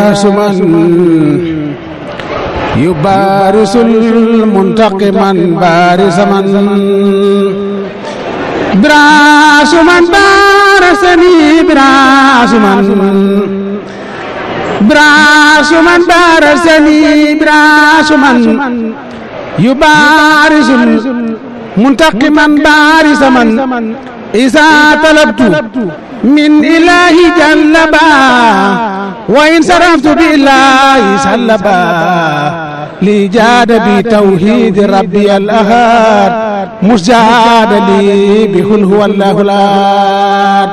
براس من يبارس المنتقما بارس من براس من بارسني براس من براس من بارسني براس من يبارس منتقما بارس من إذا طلبت من إله جلبا وإن صرفت بالله سلبا لي جاد بتوحيد ربي الأحد مسجاد لي بكل هو الله الأحد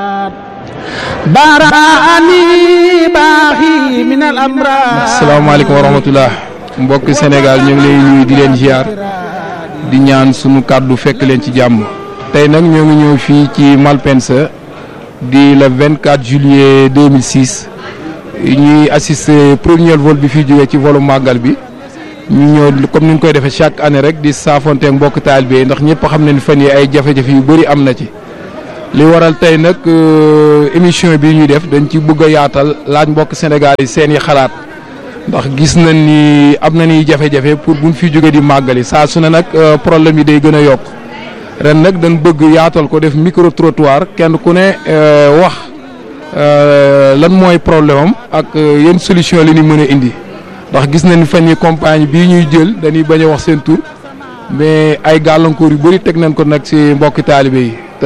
براني باخي من الأمراض asalaamaaleykum wa rahmatullah mbokki Sénégal ñu ngi lay nuyu di leen ziar di ñaan sunu kàddu fekk leen ci jàmm tey nag ñoo ngi ñëw fii ci Malpensa di le 24 juillet 2006 ñuy assister premier vol bi fi jógee ci volu màggal bi ñu ñëw comme ni ñu koy defee chaque année rek di saafonte ak mbokk taalibe yi ndax ñëpp xam nañ fan yi ay jafe-jafe yu bëri am na ci li waral tey nag émission bi ñuy def dañ ci bëgg a yaatal laaj mbokk Sénégal yi seen i xalaat ndax gis nañ ni am na ni jafe-jafe pour buñ fi jóge di màggali saa su ne nag problème yi day gën a yokk ren nag dañ bëgg yaatal ko def micro trottoir kenn ku ne wax lan mooy problème am ak yenn solution li ñu mën a indi ndax gis nañ fan yi compagnie bii ñuy jël dañuy bañ a wax seen tur mais ay gàllankoor yu bëri teg nañ ko nag ci mbokki taalibe yi te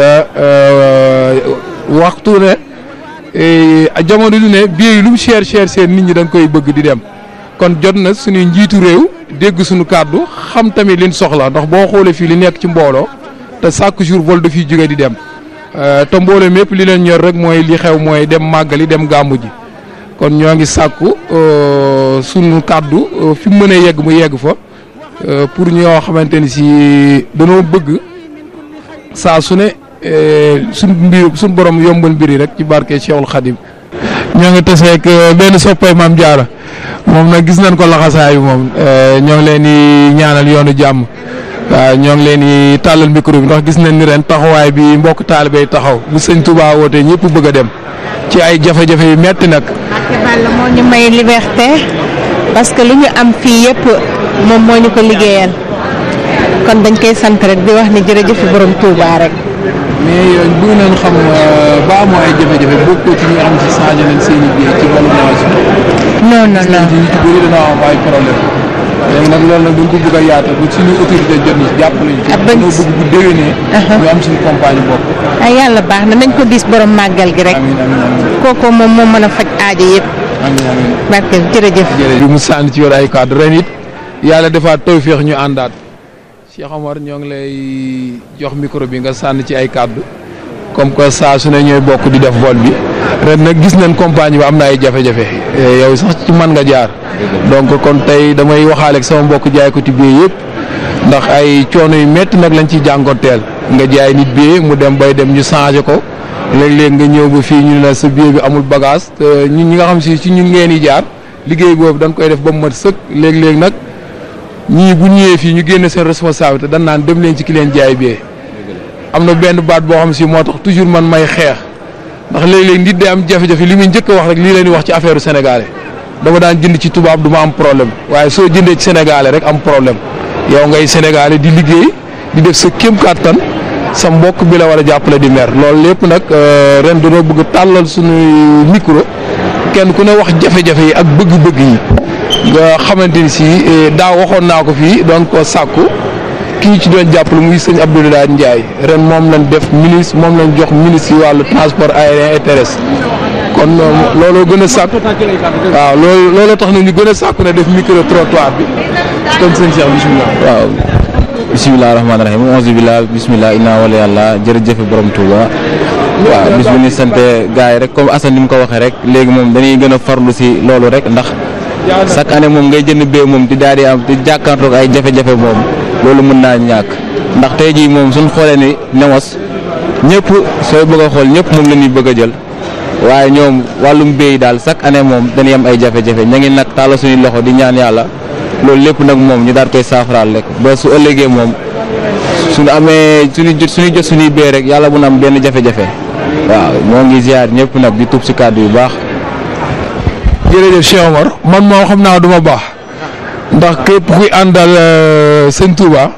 waxtu ne jamono lu ne billet yi lu mu cher cher seen nit ñi dañ koy bëgg di dem kon jot na suñuy njiitu réew dégg suñu kàddu xam tamit liñ soxla ndax boo xoolee fii li nekk ci mbooloo te chaque jour vol dafiy jóge di dem te mbooloo mépp li leen ñor rek mooy li xew mooy dem màggali dem gàmmu ji kon ñoo ngi sàkku sunu kàddu fi mu mënee yegg mu yegg fa pour ñoo xamante ni si danoo bëgg saa su ne suñ mbir suñ borom yombal mbiri rek ci barke Cheikhul Khadim ñoo ngi taseeg benn soppay maam Diarra moom nag gis nañ ko laxasaayu moom ñoo ngi leen di ñaanal yoonu jàmm waaw ñoo ngi leen di tàllal micro bi ndax gis nañ ni ren taxawaay bi mbokk taalibe yi taxaw bu sëñ Touba wootee ñëpp bëgg a dem ci ay jafe-jafe yu metti nag. Mbacke Balla moo ñu may liberté parce que lu ñu am fii yëpp moom moo ñu ko liggéeyal kon dañ koy sant rek di wax ni jërëjëf borom Touba rek. mais bëgg nañ xam ba amoo ay jafe-jafe bokkoo ci ñi nga xam si changé nañ seen i biir ci wàllu non non non ci ñu ci bëri dana am ay problème léegi nag loolu nag dañ ko bëgg a yaatal bu suñu autorité jot ni jàppale ñu ci Ah, bañ- dañoo bëgg bu déwénee ñu am suñu compagnie bopp ay yàlla baax na nañ ko gis borom màggal gi rek amiin amiin amiin kooku moom moo mën a faj aajo yëpp amiin amiin barke jërëjëf. jërëjëf bi mu sànni ci yor ay cadre ren it yàlla defaat tawféex ñu àndaat Cheikh Omar ñoo ngi lay jox micro bi nga sànni ci ay kàddu comme que saa su ne ñooy bokk di def vol bi ren nag gis nañ compagnie bi am na ay jafe-jafe Eh, yow sax ci man nga jaar donc kon tey damay waxaale ak sama mbokk jaay ko ci biir yëpp ndax ay coono yu métti nag lañ ciy jànkonteel nga jaay nit billet mu dem bay dem ñu changé ko léeg-léeg nga ñëw ba fii ñu ne la sa billet bi amul bagage te ñun ñi nga xam si ci ñun ngeen di jaar liggéey boobu dañ koy def ba mu mat sëkk léeg-léeg nag ñii bu ñëwee fii ñu génne seen responsabilité dañ naan dem leen ci ki leen jaay billet am na benn baat boo xam si moo tax toujours man may xeex ndax léeg-léeg nit day am jafe-jafe li muy njëkk a wax rek lii leen di wax ci affaire sénégalais dama daan jënd ci tubaab du ma am problème waaye soo jëndee ci sénégalais rek am problème yow ngay sénégalais di liggéey di def sa kéem kàttan sa mbokk bi la war a jàppale di mer loolu lépp nag euh, ren dañoo bëgg tàllal suñu micro kenn ku ne wax jafe-jafe yi ak bëgg-bëgg yi nga xamante ni si eh, daaw waxoon naa ko fii doon ko sàkku ki ñu ci doon jàppale muy sëñ Abdoulaye Ndiaye ren moom lañ def ministre moom lañ jox ministre yi wàllu transport aérien et terrestre kon euh, looloo gën a sàkk waaw loolu looloo tax na ñu gën a sàkku ne def micro trottoir bi kon sëñ Cheikh bisimilah. waaw bisimilah rahmaani rahim onze billah bisimilah inna wala yàlla jërëjëf borom Touba waaw bis bu ñu sante gars yi rek comme Assane ni mu ko waxee rek léegi moom dañuy gën a farlu si loolu rek ndax chaque année moom ngay jënd bee moom di daal di am di jàkkaarloog ay jafe-jafe moom loolu mën naa ñàkk ndax tey jii moom suñ xoolee ni newos ñëpp sooy bëgg a xool ñëpp moom la ñuy bëgg a jël waaye ñoom wàllum béy daal chaque année moom dañuy am ay jafe-jafe ña ngi nag tàlla suñuy loxo di ñaan yàlla loolu lépp nag moom ñu daal koy saafaraal rek ba su ëllëgee moom suñu amee suñu jot suñuy jot suñuy béy rek yàlla bu na am benn jafe-jafe waaw moo ngi ziar ñëpp nag di tub si kàddu yu baax. jërëjëf Cheikh Omar man moom xam naa du ma baax ndax képp kuy àndal sëñ Touba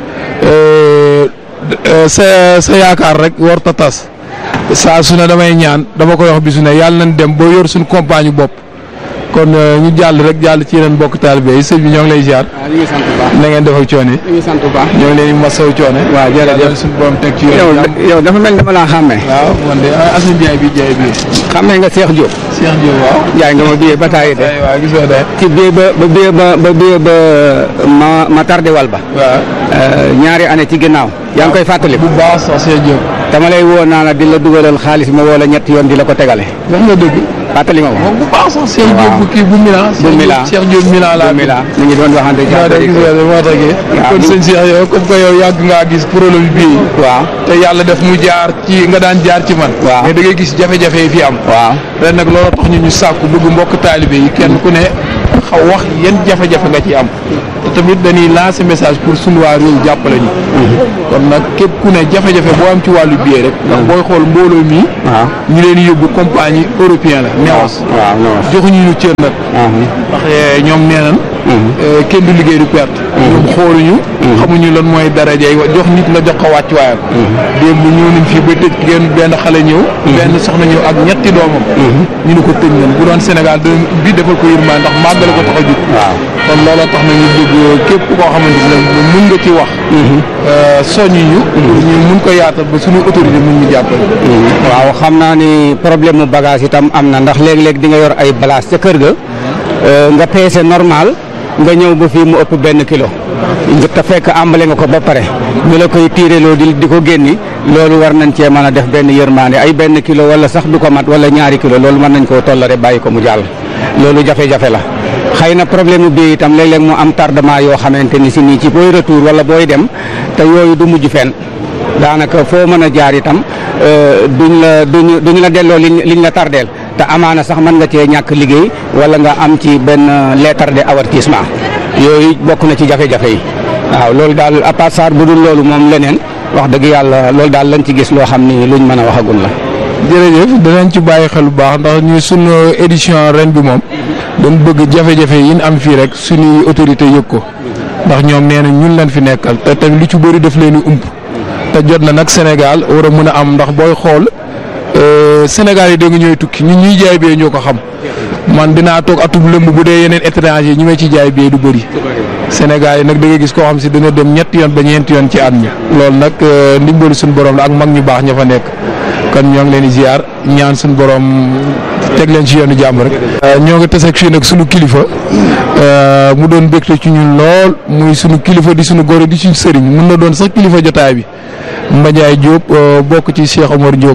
sa sa yaakaar rek war ta tas saa su ne damay ñaan dama koy wax bisu ne yàlla nañ dem ba yor suñu compagne bopp kon ñu jàll rek jàll ci yeneen mbokk taalibe yi sëñ bi ñoo ngi lay ziar. waaw ñu ngi sant bu baax na ngeen def ak coono yi. ñu ngi sant bu baax. ñoo ngi leen di masawu coono. waaw jërëjëf yàlla suñu borom teg ci yoon. yow yow dafa mel dama laa xàmmee. waaw man de Assane Ndiaye bi Ndiaye bi. xàmmee nga Cheikh Diop. Cheikh Diop waaw. jaay nga ma biyee ba taay de. waaw gis nga de. ci biyee ba ba biyee ba ba biyee ba ma ma tardé wal ba. waaw. ñaari année ci ginnaaw. yaa ngi koy fàttali. bu baax sax Cheikh Diop. dama lay woo naa la di la dugalal xaalis ma woo la ñetti yoon di la ko tegale. wax nga dëgg. fàttali ma ko. moom bu baax sax Cheikh Diop bu kii bu Milan. bu Milan Cheikh Diop Milan laa. bu Milan ñu ngi doon waxante ci waaw de gis nga de moo taxee. waaw kon sëñ Cheikh yow comme que yow yàgg ngaa gis problème bii. waaw te yàlla def mu jaar ci nga daan jaar ci man. waaw mais da ngay gis jafe-jafe yi fi am. waaw ren nag loolu tax ñu ñu sàkku bëgg mbokk taalibe yi kenn ku ne xaw wax yan jafe-jafe nga ci am te tamit dañuy lancer message pour sunu waa réew jàppale ñu. kon nag képp ku ne jafe-jafe boo am ci wàllu billet rek. ndax booy xool mbooloo mi. waaw ñu leen di yóbbu compagnie européen la. newas waaw non joxuñu ñu cër nag. ndax ñoom nee nañ. kenn du liggéey du perte. ñoom xooluñu. xamuñu lan mooy daraja yi jox nit nga jox ko wàccuwaayam. démb ñëw nañ fii ba tëj genn benn xale ñëw. benn soxna ñëw ak ñetti doomam. ñu ne ko tëj nañ bu doon Sénégal dinañ bi defal ko yërmaa ndax màggale ko tax a jug. waaw kon looloo tax na ñu bëgg képp koo xamante ne mun nga ci wax. soññu ñu. pour ñu mun ko yaatal ba suñu autorité mun ñu jàppale. waaw xam naa ni problème mu bagage itam am na ndax léeg-léeg di nga yor ay balaas ca kër ga nga peese normal nga ñëw ba fii mu ëpp benn kilo nga te fekk àmbale nga ko ba pare ñu la koy tiireloo di di ko génni loolu war nañ cee mën a def benn yërmaande ay benn kilo wala sax du ko mat wala ñaari kilo loolu mën nañ koo tollare bàyyi ko mu jàll loolu jafe-jafe la xëy na problème bi itam léeg-léeg mu am tardement yoo xamante ni si nii ci booy retour wala booy dem te yooyu du mujj fenn daanaka foo mën a jaar itam duñ la duñ duñ la delloo liñ liñ la tardeel te amaana sax mën nga cee ñàkk liggéey wala nga am ci benn lettre de avertissement yooyu bokk na ci jafe-jafe yi waaw loolu daal à part ça bu dul loolu moom leneen wax dëgg yàlla loolu daal lañ ci gis loo xam ni luñ mën a waxagul la. jërëjëf danañ ci bàyyi xel bu baax ndax ñu sunu édition ren bi moom dañ bëgg jafe-jafe yi ñu am fii rek suñuy autorité yëg ko ndax ñoom nee na ñun leen fi nekkal te tamit lu ci bëri daf leen di ump te jot na nag Sénégal war a mën a am ndax booy xool Sénégal yi dégg ñooy tukki ñun ñuy jaay bee ñoo ko xam man dinaa toog atub lëmb bu dee yeneen étranger ñi ma ci jaay bee du bëri Sénégal yi nag da nga gis koo xam si dana dem ñetti yoon ba ñeenti yoon ci at mi loolu nag ndimbalu suñu borom la ak mag ñu baax ña fa nekk kon ñoo ngi leen di ziar ñaan suñu borom teg leen ci yoonu jàmm rek. ñoo ngi tase ak fii nag sunu kilifa mu doon bégte ci ñun lool muy sunu kilifa di sunu góor di suñu sëriñ mun na doon sax kilifa jotaay bi Mbañaay Diop bokk ci Cheikh Omar Diop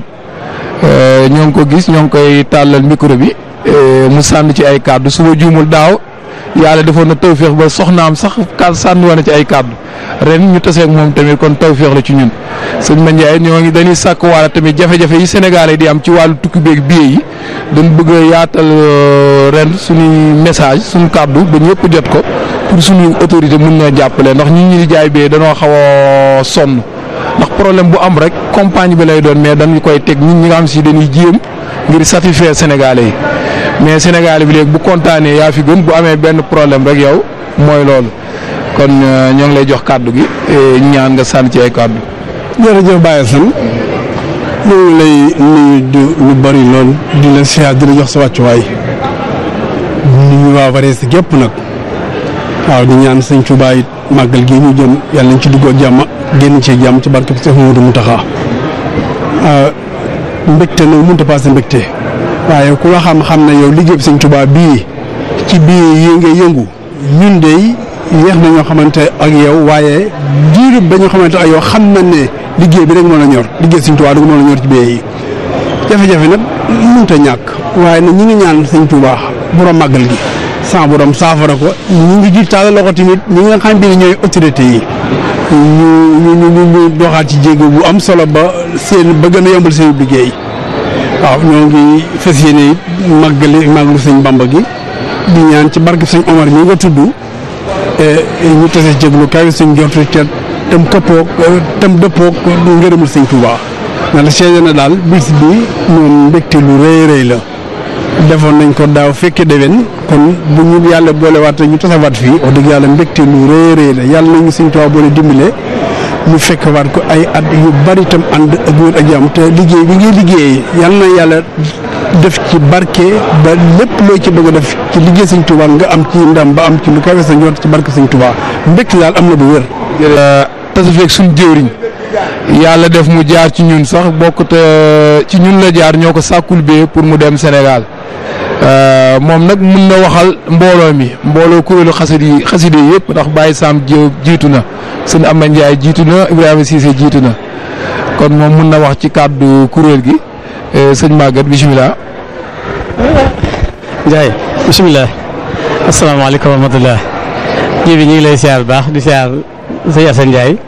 ñoo ngi ko gis ñoo ngi koy tàllal micro bi mu sànn ci ay kàddu su ma juumul daaw yàlla defoon na tawféex ba soxnaam sax ka sànni woon na ci ay kàddu ren ñu taseeg moom tamit kon tawféex la ci ñun sëñ Mandiaye ñoo ngi dañuy sàkk waala tamit jafe-jafe yi Sénégal yi di am ci wàllu tukki beeg billet yi dañ bëgg a yaatal ren suñuy message suñu kàddu ba ñëpp jot ko pour suñu autorité mun ñoo jàppale ndax ñi ñi di jaay bee dañoo xaw a sonn ndax problème bu am rek compagnie bi lay doon mais dañu koy teg nit ñi nga xam si dañuy jéem ngir satisfaire Sénégalais yi mais Sénégalais bi léegi bu kontaanee yaa fi gën bu amee benn problème rek yow mooy loolu kon ñoo ngi lay jox kàddu gi ñaan nga sànni ci ay kàddu. jërëjëf Baye Assane ñu ngi lay nuyu di lu bari lool di la siyaar di la jox sa wàccuwaay nuyu waa Varese gépp nag waaw di ñaan sëñ Tuubaa it màggal gi ñu jëm yàlla nañ ci duggoo jàmm génn ci jàmm ci barke Seex Mamadu Muntaxa mbégte nag mënut a passé mbégte waaye ku la xam-xam ne yow liggéey bi sëñ Tuubaa bii ci bii yi nga yëngu ñun de yéex na ñoo xamante ak yow waaye diirub ba ñu xamante ak yow xam na ne liggéey bi rek moo la ñor liggéey sëñ Tuubaa rek moo la ñor ci bii yi jafe-jafe nag mënut a ñàkk waaye nag ñi ngi ñaan sëñ Tuubaa borom màggal gi sans borom saafara ko ñu ngi ji taal loxo tamit ñi nga xam ne ñooy autorité yi ñu ñu ñu ñu doxaat ci jéego bu am solo ba seen ba gën a yombal seen liggéey waaw ñoo ngi fas yéene màggali màggalu sëñ Bamba gi di ñaan ci barke sëñ Omar mi nga tudd ñu tase jéglu kaw sëñ jortu te tam këppoog tam dëppoog ngërëmul sëñ Touba na la seede na daal bis bi moom mbégte lu rëy rëy la defoon nañ ko daaw fekke déwén kon bu ñu yàlla boolewaat ñu tasawaat fii wax dëgg yàlla mbégte lu rëy rëy la yàlla nañu Sëñ Tuubaa boole dimbale ñu fekkewaat ko ay at yu bari itam ànd ak wér ak jàmm te liggéey bi ngay liggéey yàlla na yàlla def ci barke ba lépp loo ci bëgg a def ci liggéey Sëñ Tuubaa nga am ci ndam ba am ci lu kawe sa njort ci barke Sëñ Tuubaa mbégte daal am na bu wér. tasa feeg suñ jëwriñ yàlla def mu jaar ci ñun sax bokk te ci ñun la jaar ñoo ko sàkkul bee pour mu dem Sénégal moom nag mun na waxal mbooloo mi mbooloo kuréelu xasid yi xaside yi yëpp ndax Baye Sam Diop jiitu na sëñ Amba Ndiaye jiitu na Ibrahima Cissé jiitu na kon moom mun na wax ci kàddu kuréel gi sëñ Maguette bisimilah. Ndiaye bisimilah asalaamaaleykum wa rahmatulah ji bi ñu ngi lay siyaar bu baax di siyaar sëñ Assane Ndiaye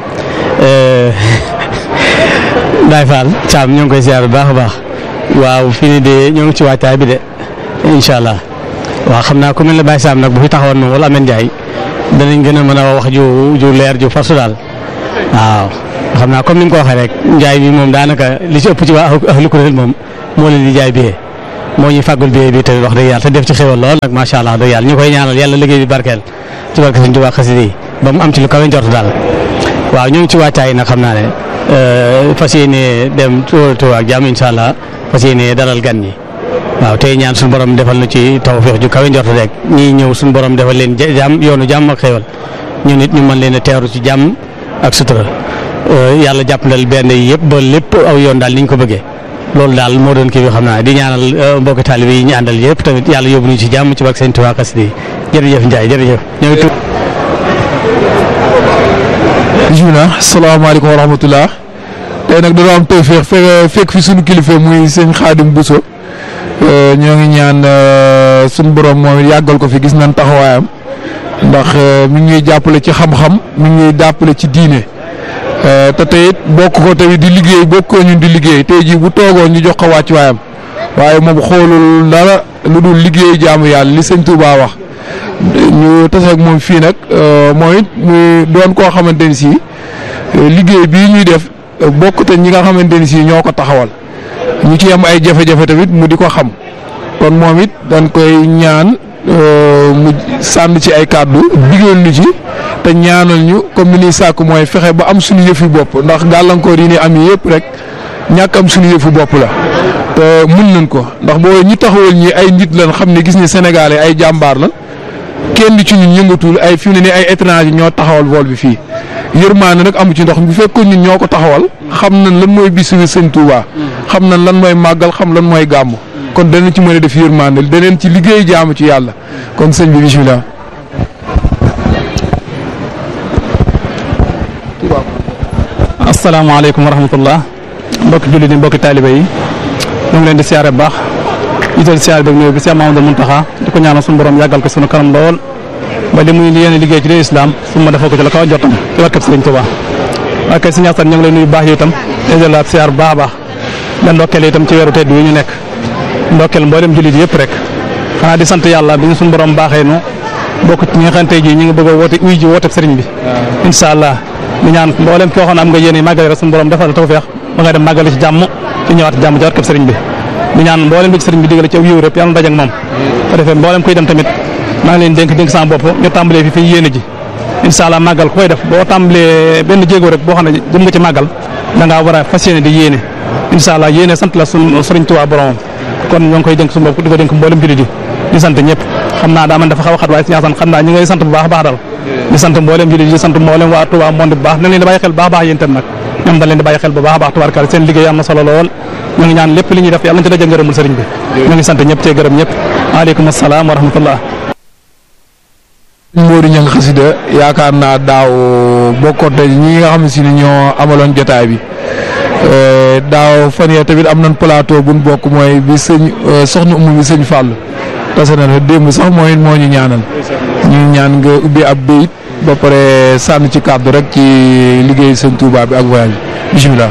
Baye Fall Thiam ñoo ngi koy siyaar bu baax a baax waaw fii nii de ñoo ngi ci waajtaay bi de incha allah waaw xam naa ku mel ne Baye Sam nag bu fi taxawoon moom wala Amène Ndiaye danañ gën a mën a wax ju ju leer ju farsu daal waaw xam naa comme ni nga ko waxee rek njaay bi moom daanaka li ci ëpp ci waa ahlu kuréel moom moo leen di jaay billet moo ñuy fàggul billet bi te wax dëgg yàlla te def ci xéwal lool nag macha allah dëgg yàlla ñu koy ñaanal yàlla liggéey bi barkeel ci barke Sëñ Tuubaa xasida yi ba mu am ci lu kawe njort daal waaw ñu ngi ci wàccaay nag xam naa ne fas yéene dem Tuubaa ak jàmm incha allah fas yéene dalal gan ñi waaw tey ñaan suñu borom defal nu ci tawfeex ju kawe njort rek ñii ñëw suñu borom defal leen jàmm yoonu jàmm ak xéwal ñu nit ñu mën leen a teeru ci jàmm ak sutura yàlla jàppandal benn yi yëpp ba lépp aw yoon daal ni ñu ko bëggee loolu daal moo doon kii bi xam naa di ñaanal mbokki taalibe yi ñu àndal yëpp tamit yàlla yóbbu ñu ci jàmm ci barke Sëñ Tuubaa xasida yi jërëjëf Ndiaye jërëjëf ñoo ngi bisimilah salaamaaleykum wa rahmatulah tey nag dañoo am tawféex fekk fekk fi suñu kilifa muy sëñ Xaadim Bousso ñoo ngi ñaan suñu borom moom it yàggal ko fi gis nañ taxawaayam ndax mi ngi ñuy jàppale ci xam-xam mi ngi ñuy jàppale ci diine te tey it bokk ko tamit di liggéey bokk ko ñun di liggéey tey jii bu toogoon ñu jox ko wàcc waayam waaye moom xoolul dara lu dul liggéey jaamu yàlla li sëñ Touba wax ñu tase ak moom fii nag mooy it muy doon koo xamante ni si liggéey bii ñuy def bokk te ñi nga xamante ni si ñoo ko taxawal ñu ci am ay jafe-jafe tamit mu di ko xam kon moom it dañ koy ñaan mu sànn ci ay kàddu digal ñu ci te ñaanal ñu comme ni ñuy sàkk mooy fexe ba am suñu yëfi bopp ndax gàllankoor yi ni am yëpp rek ñàkk am suñu yëfu bopp la te mun nañ ko ndax boo ñi taxawal ñi ay nit lañ xam ne gis ni Sénégalais ay jàmbaar la kenn ci ñun yëngatul ay fi mu ne nii ay étranger ñoo taxawal vol bi fii yërmaane nag amu ci ndox bu fekkoon ñun ñoo ko taxawal xam nañ lan mooy bisu sëñ Touba xam nañ lan mooy màggal xam lan mooy gàmm kon danañ ci mën a def yërmaane daneen ci liggéey jaamu ci yàlla kon sëñ bi bisimilah. asalaamaaleykum wa rahmatullah mbokki jullit yi mbokki taalibe yi ñu ngi leen di siyaare bu baax jiital siyaare beeg nuyu bi Cheikh Mamadou Muntaxa di ko ñaanal suñu borom yàggal ko suñu kanam lool ba li muy yéene liggéey ci dee islam su ma defal ko ci la kaw jotam ci barkeb Sëriñ Tuubaa waaye kay Sëriñ Asan ñu ngi lay nuyu baax yi itam dajalaat siyaar bu baax a baax da ndokkeel itam ci weeru tedd wi ñu nekk ndokkeel mboolem jullit yëpp rek xanaa di sant yàlla bi ñu suñu borom baaxee nu bokk ci ñi nga xam tey jii ñu ngi bëgg a woote uy ji woote sëriñ bi incha allah di ñaan mboolem koo xam ne am nga yéene màggale rek suñu borom defal la tawfeex ba nga dem màggale ci jàmm ci ñëwaat ci jàmm ci barkeb sëriñ bi di ñaan mboolem bi ci sëriñ bi digale ci aw yiw rek yàlla na daje ak moom ko defee mboolem koy dem tamit maa ngi leen dénk dénk sama bopp ñu tàmbalee fi fi yéene ji incha allah màggal ku koy def boo tàmbalee benn jéego rek boo xam ne jëm nga ci màggal da ngaa war a fas yéene di yéene incha allah yéene sant la suñ sëriñ Tuubaa boromam kon ñoo ngi koy dénk suñu bopp di ko dénk mboolem jullit yi di sant ñëpp xam naa daa man dafa xaw a xat waaye si ñaasan xam naa ñu ngay sant bu baax a baax daal di sant mboolem jullit yi di sant mboolem waa Touba monde bu baax dañ leen di bàyyi xel bu baax a baax yéen tam nag ñoom dañ leen di bàyyi xel bu baax a baax tubaarkalla seen liggéey am na solo lool ñu ngi ñaan lépp li ñuy def yàlla na ci daje ngërëmul sëriñ bi ñu ngi sant ñëpp cee gërëm ñëpp waaleykum asalaam wa rahmatullah Modou Niang xasida yaakaar naa daaw bokkoon te ñi nga xam ne si ni ñoo amaloon jotaay bi daaw fan yee tamit am nañ plateau buñ bokk mooy bi sëñ soxna umu bi sëñ Fall tase na fa démb sax mooy moo ñu ñaanal ñu ñaan nga ubbi ab béyit ba pare sànn ci kàddu rek ci liggéey sëñ Touba bi ak voyage bi bisimilah.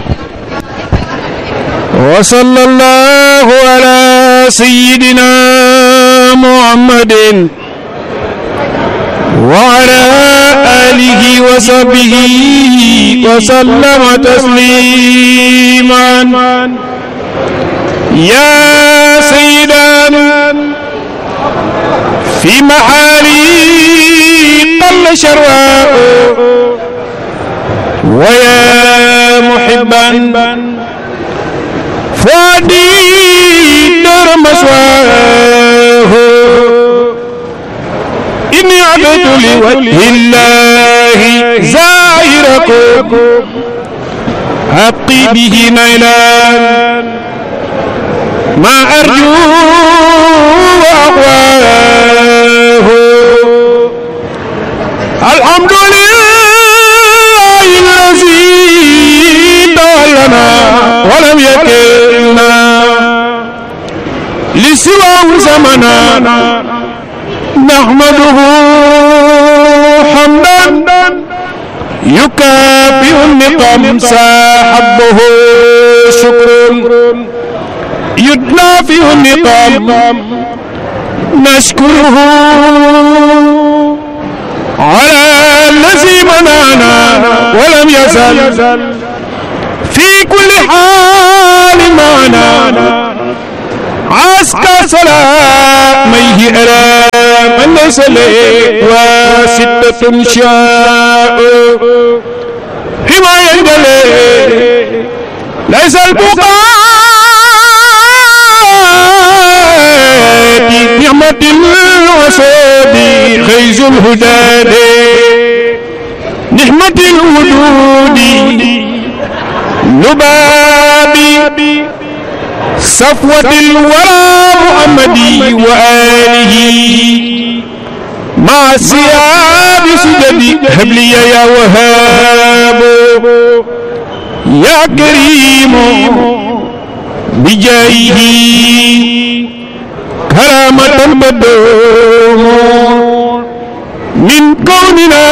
wa sallallahu ala sayyidina muhammadin وعلى آله وصحبه وسلم تسليما يا سيدي سيدا في محالي قل شرواء ويا محبا فؤادي دار مسواه إني عبد لوجه الله زائركم أبقي به نيلا ما أرجو وأقواه الحمد لله الذي دلنا ولم يكلنا لسواه زمنا نحمده حمدا يكافئ النقم ساحبه شكر يدافئ النقم نشكره على الذي منعنا ولم يزل في كل حال معنا عسكر سلاميه أرى من ليس لي وستة شاء حماية جلي ليس البقاء نعمة الوسود خيز الهدى نعمة الوجود لبابي صفوة الورى محمدي وآله مع السياب سجدي هب لي يا وهاب يا كريم بجاهه كرامة بدوم من كوننا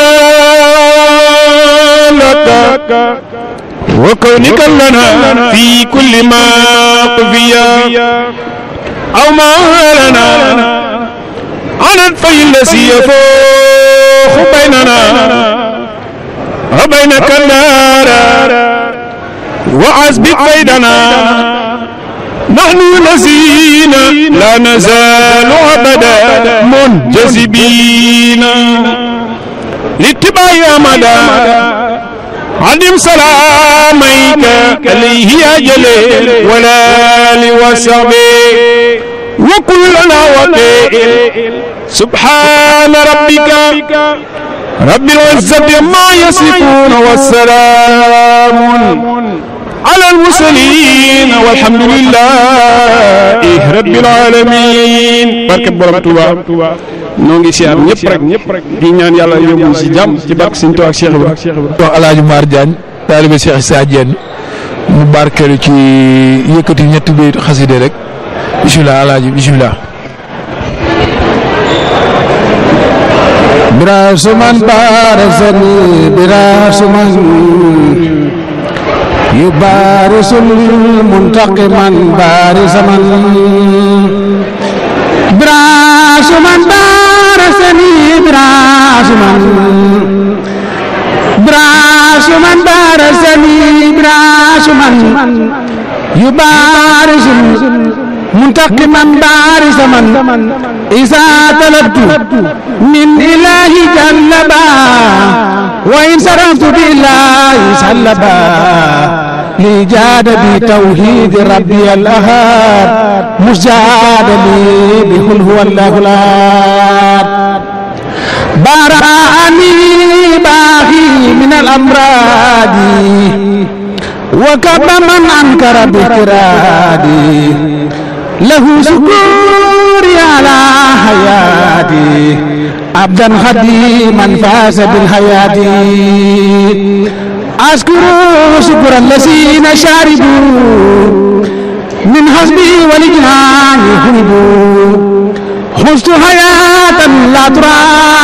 لك وكونك لنا في كل ما قفيا أو ما لنا عن الفي الذي يفوخ بيننا وبينك النار وعزبك بيننا نحن الذين لا نزال أبدا منجذبين لاتباع أمدا عدم سلاميك عليه يا جليل ولا لوسبي وكلنا وكيل سبحان ربك رب العزة ما يصفون والسلام على المرسلين والحمد لله رب العالمين barke borom Touba noo ngi siyaar ñëpp rek ñëpp rek di ñaan yàlla yóbbu si jàmm ci barke Sëñ Tuubaa ak Cheikh Ibra wax Alaaji Mar Diagne taalibe Cheikh Issa Diène mu barkeelu ci yëkkati ñetti bayit xaside rek bisimilah Alaaji bisimilah براس من بارزني براس من يبارس المنتقما بارز من براس من بارزني براس من براس من بارزني براس من يبارس منتقما بارز من إذا طلبت من إله جلبا وإن صرفت بالله سلبا لي جاد بتوحيد ربي الأحد مجاد لي بقل هو الله الأحد براني باغي من الأمراض وكب من أنكر بكرادي له شكوري على حياتي عبدا خديما فاز بالحياة أشكر شكر الذين شاربوا من حسبي ولجنان هربوا خذت حياة لا ترى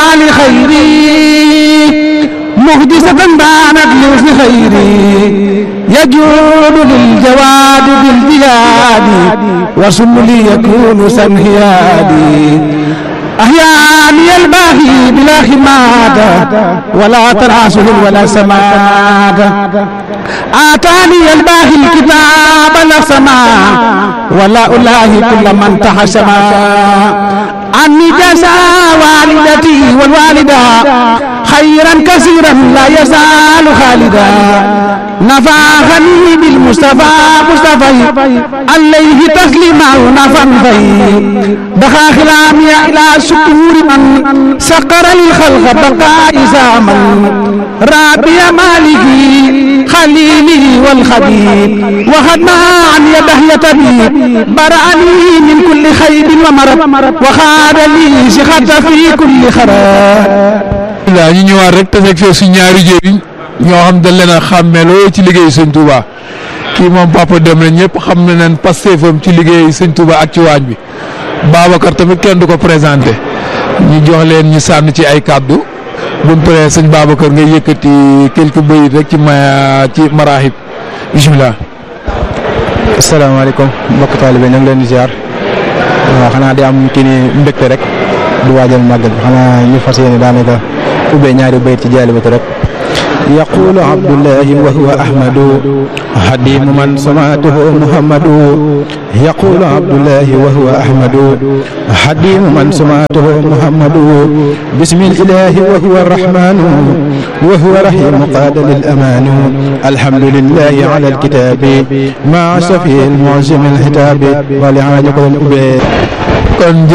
لخيري محدثة بانت لحسن خيري يجود للجواد بالبلاد وسم لي يكون سنهيادي أحياني الباخ الباغي بلا خماد ولا تناسل ولا سماد آتاني الباغي الكتاب لا سما ولا ألاهي كل من تحشما عني جزا والدتي والوالدة خيرا كثيرا لا يزال خالدا نفعني بالمصطفى مصطفى عليه تسليما ونفا في دخا خلامي إلى شكور من سقر للخلق بقاء زامن رابي مالكي خليلي والخبيب وخدنا عن يده يتبيب برأني من كل خيب ومرض وخاد لي شخط في كل خراب la ñu ñëwaat rek te fekk fee su ñaari jëriñ ñoo xam dañ leen a xàmmeeloo ci liggéey sëñ Touba kii moom papa dem na ñëpp xam na leen pasteefam ci liggéey sëñ Touba ak ci waañ bi Babacar tamit kenn du ko présenté ñu jox leen ñu sànn ci ay kàddu buñ paree sëñ Babacar ngay yëkkati quelques bayit rek ci ma ci maraaxib bisimilah. asalaamaaleykum mbokk taalibe ñu ngi leen di ziar waaw xanaa di am kii ni mbégte rek di waajal màggal bi xanaa ñu fas yéene daanaka ubbee ñaari bayit ci jaalibatu rek يقول عبد الله وهو أحمد حديم من سمعته محمد يقول عبد الله وهو أحمد حديم من سمعته محمد بسم الإله وهو الرحمن وهو رحيم قاد للأمان الحمد لله على الكتاب مع شفيع المعجم الحتاب ولعاجك الأبي